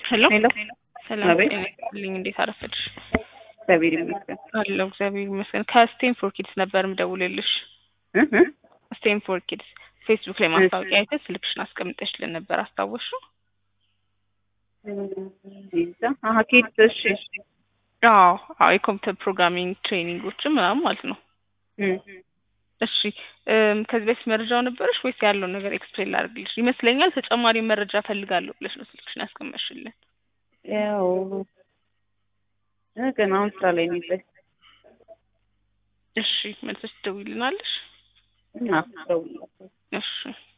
ሄሎ ሄሎ ሰላም አቤት። ጤና ይስጥልኝ። እንዴት አረፈድሽ? እግዚአብሔር ይመስገን። አለሁ እግዚአብሔር ይመስገን። ከስቴንፎር ኪድስ ነበር ምደውልልሽ። እህ እህ። ስቴንፎር ኪድስ ፌስቡክ ላይ ማስታወቂያ አይተሽ ስልክሽን አስቀምጠሽልን ነበር አስታወስሽው? ይዛ አሀ ኪድስ እሺ አዎ አዎ የኮምፒውተር ፕሮግራሚንግ ትሬኒንጎችን ምናምን ማለት ነው። እም። እሺ እም፣ ከዚህ በፊት መረጃው ነበረሽ ወይስ ያለውን ነገር ኤክስፕሌን ላድርግልሽ? ይመስለኛል ተጨማሪ መረጃ ፈልጋለሁ ብለሽ ነው ስልክሽን ያስቀመጥሽልን። ያው እ ገና አሁን ስራ ላይ ነው ያለሁት። እሺ መልሰሽ ትደውይልናለሽ? እና ደውላለሁ። እሺ